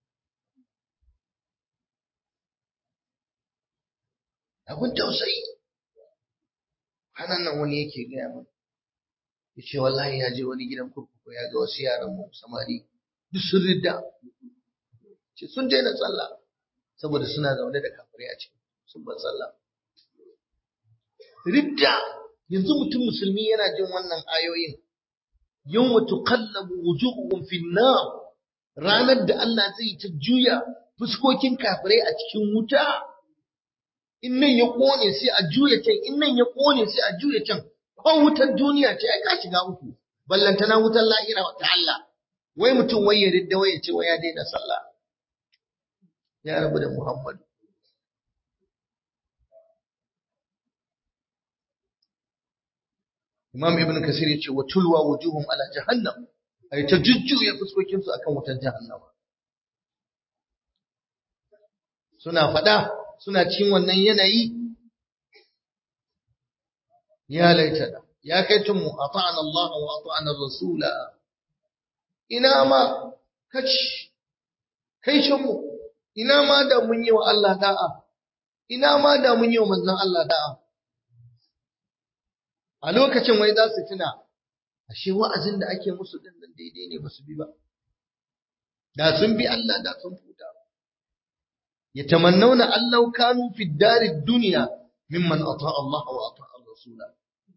abin tausayi hanan nan wani yake gaya min ya ce wallahi ya je wani gidan kurkuku ya ga wasu yaran mu samari duk sun ridda ce sun daina sallah saboda suna zaune da kafirai a cikin sun ban sallah ridda yanzu mutum musulmi yana jin wannan ayoyin yawma tuqallabu wujuhuhum fin nar ranar da Allah zai ta juya fuskokin kafirai a cikin wuta in nan ya kone sai a juya can in nan ya kone sai a juya can ko wutar duniya ce ai ka shiga uku ballantana wutar lahira ta Allah wai mutum wai ya ridda wai ya ce wai ya daina sallah ya rabu da Muhammadu Imam Ibn Kasir ya ce wa tulwa wujuhum ala jahannam ai ta jujjuya fuskokin su akan wutar jahannama suna fada suna cikin wannan yanayi ya laitana ya kai mu ata'ana Allah wa ata'ana Rasula ina ma kaci kai mu ina ma da mun yi wa Allah da'a ina ma da mun yi wa manzon Allah da'a a lokacin wai za su tuna ashe wa'azin da ake musu din nan daidai ne ba su bi ba da sun bi Allah da sun futa yatamannawna allau kanu fi darid dunya mimman ata Allah wa ata rasula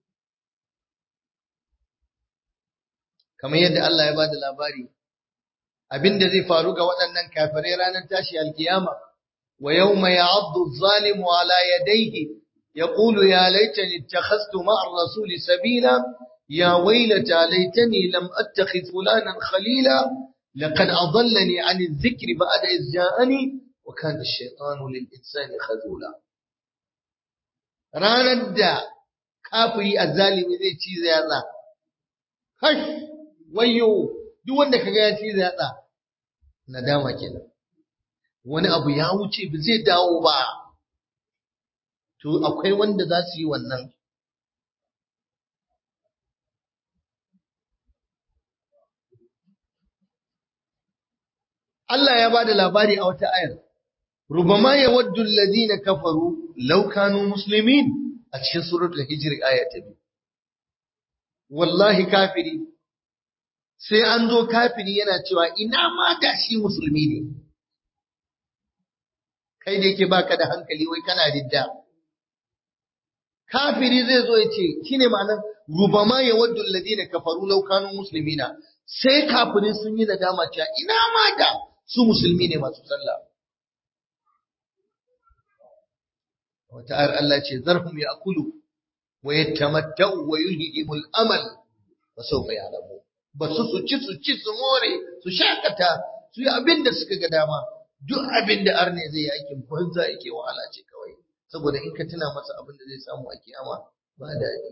kamar yadda Allah ya bada labari abinda zai faru ga waɗannan kafirai ranar tashi alkiyama wa yawma ya'addu adh-dhalimu ala yadayhi يقول يا ليتني اتخذت مع الرسول سبيلا يا ويلتى ليتني لم أتخذ فلانا خليلا لقد أضلني عن الذكر بعد إذ جاءني وكان الشيطان للإنسان خذولا ranar da kafiri azzalimi zai ci yatsa kash wayo duk wanda kaga ya ci yatsa nadama kenan wani abu ya wuce ba zai dawo ba to akwai wanda za su yi wannan Allah ya ba da labari a wata ayar rubama ya waddu alladhina kafaru law kanu muslimin a cikin suratul hijr aya ta biyu wallahi kafiri sai an zo kafiri yana cewa ina ma da shi musulmi ne kai da yake baka da hankali wai kana ridda kafiri zai zo ya ce shine ma'anar rubama ya waddu alladhina kafaru law kanu muslimina sai kafirin sun yi nadama cewa ina ma da su musulmi ne masu sallah wata ayar Allah ce zarhum ya'kulu wa yatamatta'u wa yulhihimul amal wa sawfa ya'lamu ba su su ci su ci su more su shakata su yi abin da suka ga dama duk abin da arne zai yi aikin banza yake wahala ce kawai saboda in ka tuna masa abin da zai samu a kiyama ba daɗi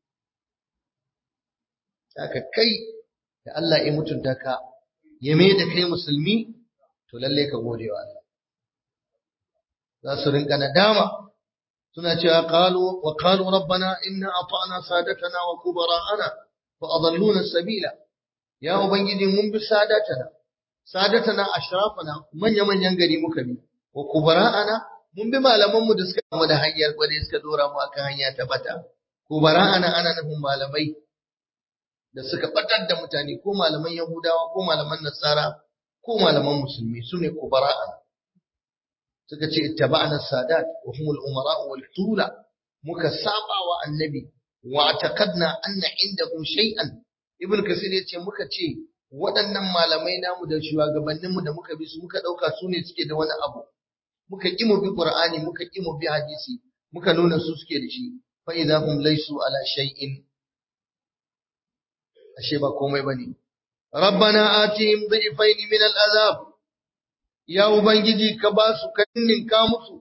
haka kai da Allah ya mutunta ka ya mai da kai musulmi to lalle ka gode wa Allah za su rinka nadama suna cewa qalu wa qalu rabbana inna ata'na sadatana wa kubara'ana fa adalluna sabila ya ubangiji mun bi sadatana sadatana ashrafana manya manyan gari muka bi wa kubara'ana mun bi malaman mu da suka mu da hanyar kwade suka dora mu akan hanya ta bata kubara'ana ana nufin malamai da suka batar da mutane ko malaman yahudawa ko malaman nasara ko malaman musulmi sune kubara'ana suka ce ittaba'na sadat wa humul umara wal tula muka saba wa annabi wa taqadna anna indahum shay'an ibn kasir yace muka ce waɗannan malamai namu da shugabanninmu da muka bi su muka ɗauka su ne suke da wani abu muka ƙi mu bi qur'ani muka ƙi mu bi hadisi muka nuna su suke da shi fa idza hum laysu ala shay'in ashe ba komai bane rabbana atihim dhifain min al'azab ya ubangiji ka ba su kannin ka musu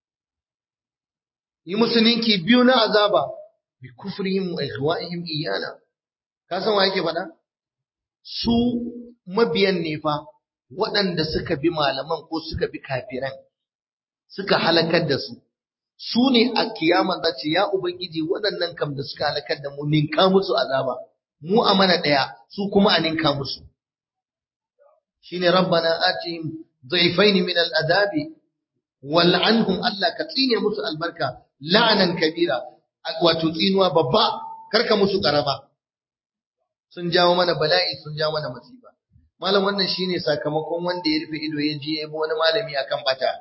yi musu ninki biyu na azaba bi kufrihim wa ikhwa'ihim iyana ka san wa yake faɗa su mabiyan ne fa waɗanda suka bi malaman ko suka bi kafiran suka halakar da su su ne a kiyama za ce ya ubangiji waɗannan kam da suka halakar da mu ninka musu azaba mu a mana ɗaya su kuma a ninka musu shine rabbana atihim dhaifain min al'adabi wal'anhum Allah ka tsine musu albarka la'anan kabira wato tsinuwa babba karka musu karama sun jawo mana bala'i sun jawo mana masifa malam wannan shine sakamakon wanda ya rufe ido ya je ya bi wani malami akan bata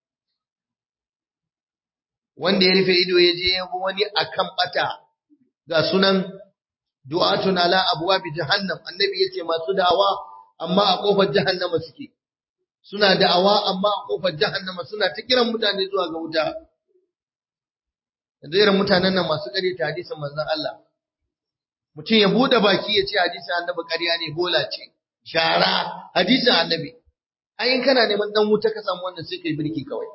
wanda ya rufe ido ya je ya bi wani akan bata ga sunan du'atun ala abwabi jahannam annabi yace masu da'awa amma a kofar jahannama suke suna da'awa amma a kofar jahannama suna ta kiran mutane zuwa ga wuta da irin mutanen nan masu kare ta hadisin manzon Allah mutum ya bude baki ya ce hadisin annabi ƙarya ne bola ce shara hadisin annabi ai in kana neman dan wuta ka samu wannan sai kai birki kawai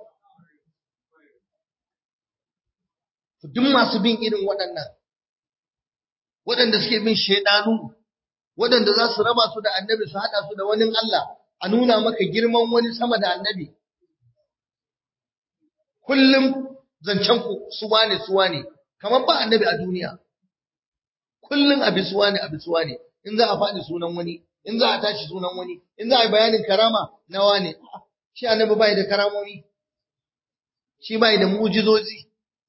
duk masu bin irin waɗannan waɗanda suke bin shaidanu waɗanda za su raba su da annabi su haɗa su da wani Allah a nuna maka girman wani sama da annabi kullum zancen ku suwa ne suwa ne kamar ba annabi a duniya kullum abi suwa ne abi suwa ne in za a faɗi sunan wani in za a tashi sunan wani in za a yi bayanin karama na wane shi annabi bai da karamomi shi bai da mujizozi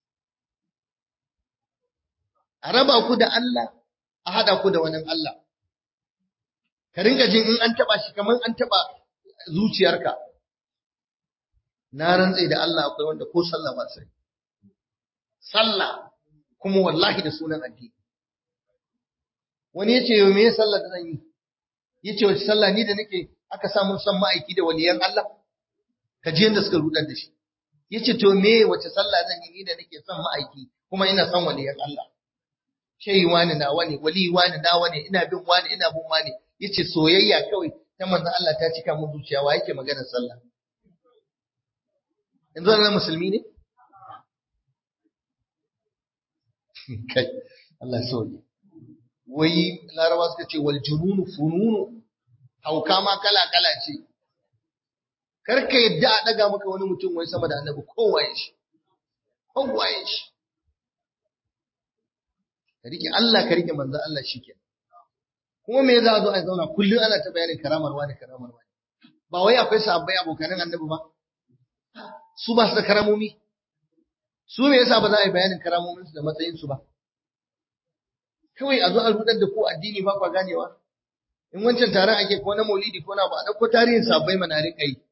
a raba ku da Allah a haɗa ku da wani Allah ka rinka jin in an taɓa shi kamar an taɓa zuciyarka na rantse da Allah akwai wanda ko sallah ba sai sallah kuma wallahi da sunan addini wani yace yo me sallah da zan yi yace wace sallah ni da nake aka samu san ma'aiki da waliyan Allah ka ji yanda suka rudar da shi yace to me wace sallah zan yi ni da nake son ma'aiki kuma ina son waliyan Allah shehi wani na wani wali wani na wani ina bin wani ina bin wani yace soyayya kawai ta manzon Allah ta cika mun zuciya wa yake maganar sallah yanzu na musulmi ne kai Allah sauye wai larawa suka ce wal jununu fununu hauka ma kala kala ce karka yadda a daga maka wani mutum wai sama da annabi kowaye shi kowaye shi ka rike Allah ka rike manzo Allah shike kuma me za a zo a zauna kullum ana ta bayanin karamar wani karamar wani ba wai akwai sahabbai abokanan annabi ba su ba su da karamomi su me yasa ba za a yi bayanin karamomin su da matsayin su ba kawai a zo a rudar da ku addini ba kwa ganewa in wancan taron ake ko na maulidi ko na ba a dauko tarihin sahabbai mana rika yi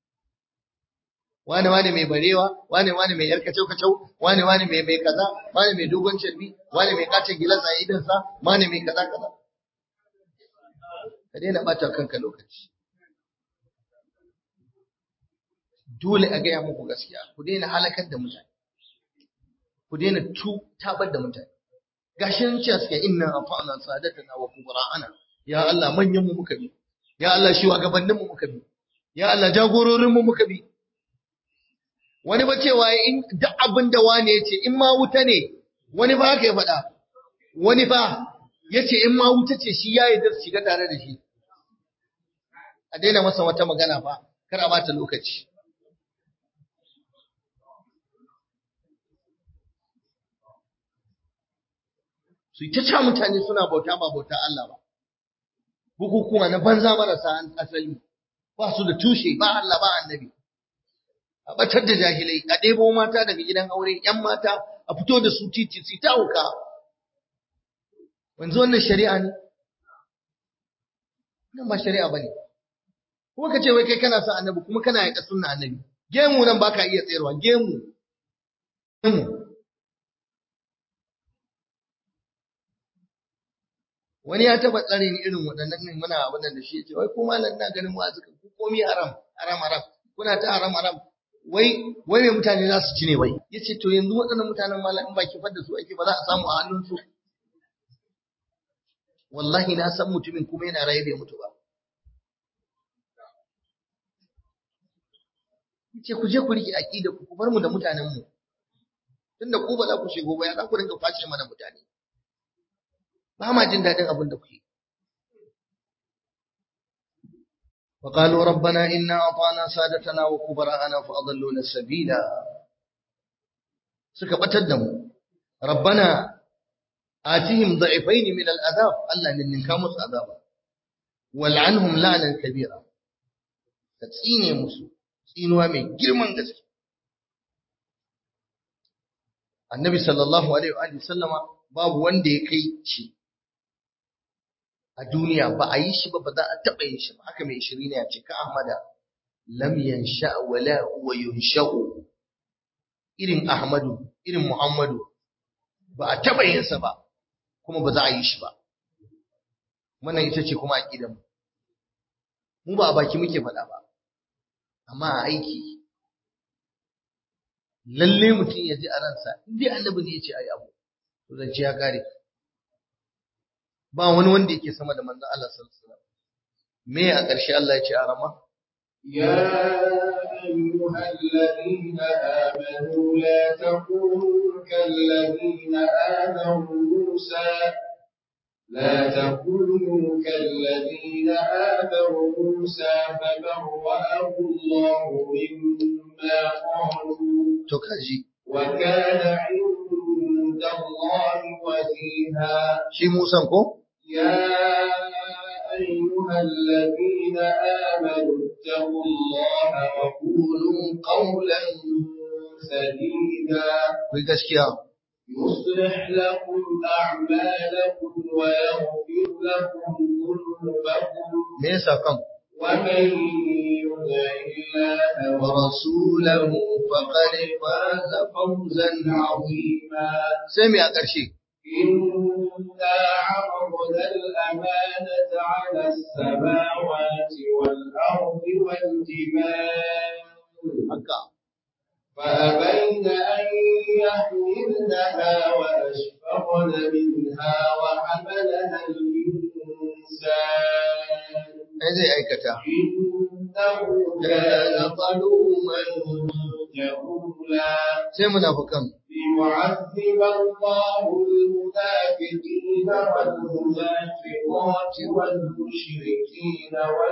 wane wane mai barewa wane wane mai yar kacau kacau wane wane mai mai kaza wane mai dogon carbi wane mai kace gilas a idan sa wane mai kaza kaza ka daina bata kanka lokaci dole a gaya muku gaskiya ku daina halakar da mutane ku daina tu tabar da mutane gashin ce suke inna afa'na sadatana wa kubra'ana ya Allah manyan mu muka bi ya Allah shi wa gabanin mu muka bi ya Allah jagororin mu muka bi wani ba cewa in duk abin da wane ya ce in ma wuta ne wani ba haka ya faɗa wani ba ya ce in ma wuta ce shi ya yi da shiga tare da shi a daina masa wata magana fa kar a bata lokaci su yi ta ca mutane suna bauta ba bauta Allah ba bukukuwa na banza marasa asali ba su da tushe ba Allah ba annabi a batar da jahilai a ɗebo mata daga gidan aure ‘yan mata a fito da su titi su ta hauka wanzu wannan shari'a ne nan ba shari'a ba ne kuma ka ce wai kai kana son annabi kuma kana yaƙa sunna annabi gemu nan baka iya tsayarwa gemu gemu wani ya taba tsare ni irin waɗannan ne muna abin da shi ce wai ko malam ina ganin mu azuka ku komi haram haram haram kuna ta haram haram wai wai me mutane za su ci ne wai yace to yanzu waɗannan mutanen malam in ba kifar da su ake ba za a samu a hannun su wallahi na san mutumin kuma yana raye bai mutu ba yace ku je ku rike aqida ku bar mu da mutanen mu tunda ku ba za ku shigo ba ya za ku dinga face mana mutane ba ma jin daɗin abin da kuke. وقالوا ربنا إنا أطعنا سادتنا وكبراءنا فأضلونا السبيل سكبت الدم ربنا آتهم ضعفين من العذاب ألا من نكامس عذابا والعنهم لعنا كبيرا تسيني مسو سينوا من جرمان قسك النبي صلى الله عليه وآله وسلم باب وندي كي شي a duniya ba a yi shi ba ba za a taɓa yin shi ba haka mai shiri ne a ce ka ahmada lam yansha wala huwa yunsha'u irin ahmadu irin muhammadu ba a taɓa yin sa ba kuma ba za a yi shi ba wannan ita ce kuma aqidar mu mu ba a baki muke faɗa ba amma a aiki lalle mutum ya ji a ransa in dai annabi ne ya ce ayi abu to zance ya kare ba wani wanda yake sama da manzon Allah sallallahu alaihi wasallam me a ƙarshe Allah ya ce a rama يا أيها الذين آمنوا لا تكونوا كالذين آذوا موسى لا تكونوا كالذين آذوا موسى فبرأه الله مما قالوا to kaji وكان عند الله وجيها shi Musan ko يا أيها الذين آمنوا اتقوا الله وقولوا قولا سديدا kai gaskiya يصلح لكم أعمالكم ويغفر لكم ذنوبكم me yasa kan ومن يطع الله ورسوله فقد فاز فوزا عظيما sai me a ƙarshe إنا عرضنا الأمانة على السماوات والأرض والجبال haka فأبين أن يحملنها وأشفقن منها وحملها الإنسان ai zai aikata إنه كان ظلوما جهولا sai munafukan ليعذب الله المنافقين والمنافقات والمشركين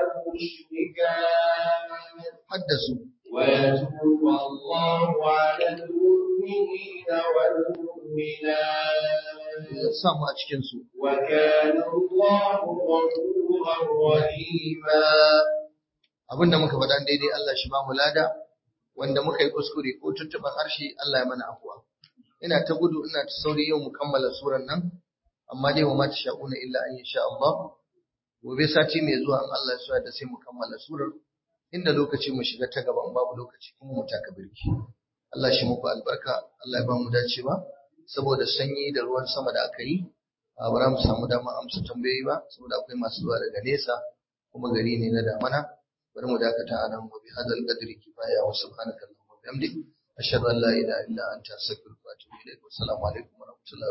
والمشركات haddasu ويتوب الله على المؤمنين والمؤمنات ya samu a cikin su وكان الله غفورا رحيما abinda muka faɗa daidai Allah shi ba mu lada wanda muka yi kuskure ko tuntuban harshe Allah ya mana afuwa ina ta gudu ina ta sauri yau mu kammala suran nan amma dai wa ma ta sha'una illa an sha Allah gobe sati mai zuwa in Allah ya so da sai mu kammala surar inda lokaci mu shiga ta gaban babu lokaci kuma mu taka birki Allah shi muku albarka Allah ya ba mu dacewa saboda sanyi da ruwan sama da aka yi a bara mu samu dama amsa tambayoyi ba saboda akwai masu zuwa daga nesa kuma gari ne na damana bari mu dakata a nan wa bi hadal qadri kifaya wa subhanaka allahumma wa bihamdik ashhadu an la ilaha illa anta astaghfiruka wa atubu ilaik wa assalamu alaikum wa rahmatullahi